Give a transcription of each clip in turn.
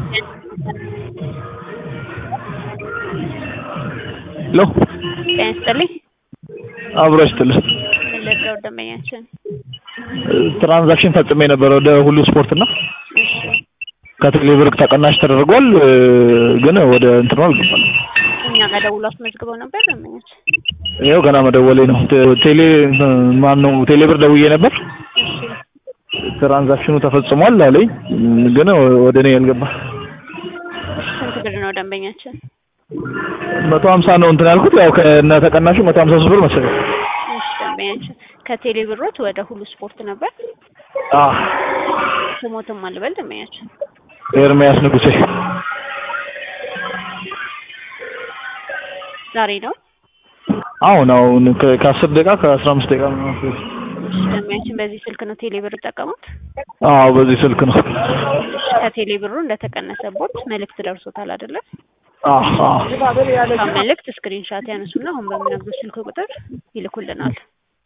ሄሎ ጤና ይስጥልኝ። አብሮ ይስጥልኝ። ምን ልርዳው ደንበኛችን? ትራንዛክሽን ፈጽሜ ነበር ወደ ሁሉ ስፖርት እና እሺ ከቴሌ ብር ተቀናሽ ተደርጓል፣ ግን ወደ እንትኑ አልገባም። እኛ ጋር ደውሎ አስመዝግበው ነበር ደንበኛችን። ይኸው ገና መደወሌ ነው። ቴ- ቴሌ ማን ነው ቴሌ ብር ደውዬ ነበር። እሺ ትራንዛክሽኑ ተፈጽሟል አለኝ፣ ግን ወደ እኔ ያልገባ ስንት ብር ነው ደንበኛችን? መቶ ሀምሳ ነው እንትን ያልኩት ያው ከነ ተቀናሹ መቶ ሀምሳ ሶስት ብር መሰለኝ። እሺ ደንበኛችን ከቴሌ ብሮት ወደ ሁሉ ስፖርት ነበር። አዎ ስሞትም አልበል ደንበኛችን። ኤርሚያስ ንጉሴ ዛሬ ነው። አሁን አሁን ከ- ከአስር ደቂቃ ከአስራ አምስት ደቂቃ ምናምን በፊት። እሺ ደንበኛችን በዚህ ስልክ ነው ቴሌ ብር ጠቀሙት። አዎ በዚህ ስልክ ነው። እሺ ከቴሌ ብሩ እንደተቀነሰቦት መልእክት ደርሶታል አይደለ? አዎ አዎ ያ መልእክት ስክሪንሻት ያነሱና አሁን በምነግሩት ስልክ ቁጥር ይልኩልናል።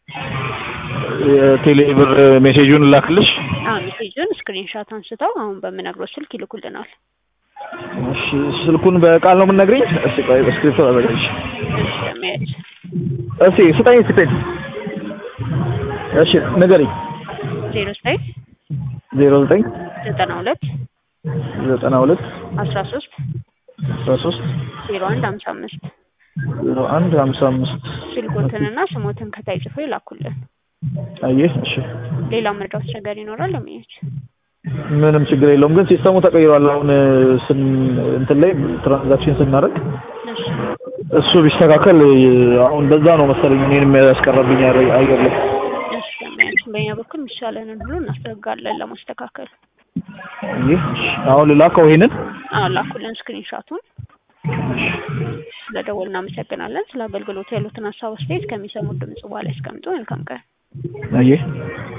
የቴሌ ብር ሜሴጁን ላክልሽ። አሁን ሜሴጁን ስክሪንሻት አንስተው አሁን በምነግሩት ስልክ ይልኩልናል። እሺ ስልኩን በቃል ነው የምንነግረኝ? እስቲ ቆይ በስክሪፕቶ አዘጋጅ። እሺ ደንበኛችን እስቲ ስጠኝ ስጠኝ። እሺ ንገሪኝ። ዜሮ ዘጠኝ ዜሮ ዘጠኝ ዘጠና ሁለት ዘጠና ሁለት አስራ ሶስት አስራ ሶስት ዜሮ አንድ ሀምሳ አምስት ዜሮ አንድ ሀምሳ አምስት ስልኮትንና ስሞትን ከታይ ጽፎ ይላኩልን። አየህ። እሺ ሌላ መርዳት ነገር ይኖራል ደንበኛችን? ምንም ችግር የለውም፣ ግን ሲስተሙ ተቀይሯል። አሁን ስን እንትን ላይ ትራንዛክሽን ስናደርግ እሺ እሱ ቢስተካከል አሁን በዛ ነው መሰለኝ እኔንም ያስቀረብኝ አየር አየር ላይ እሺ ደንበኛችን በእኛ በኩል የሚሻለንን ሁሉ እናስደርጋለን ለማስተካከል። ይህ አሁን ልላከው ይሄንን አዎ ላኩልን ስክሪንሻቱን። ስለደወል እናመሰግናለን። ስለ አገልግሎቱ ያሉትን ሀሳብ አስተያየት ከሚሰሙት ድምጽ በኋላ ያስቀምጡ። መልካም ቀን። አየህ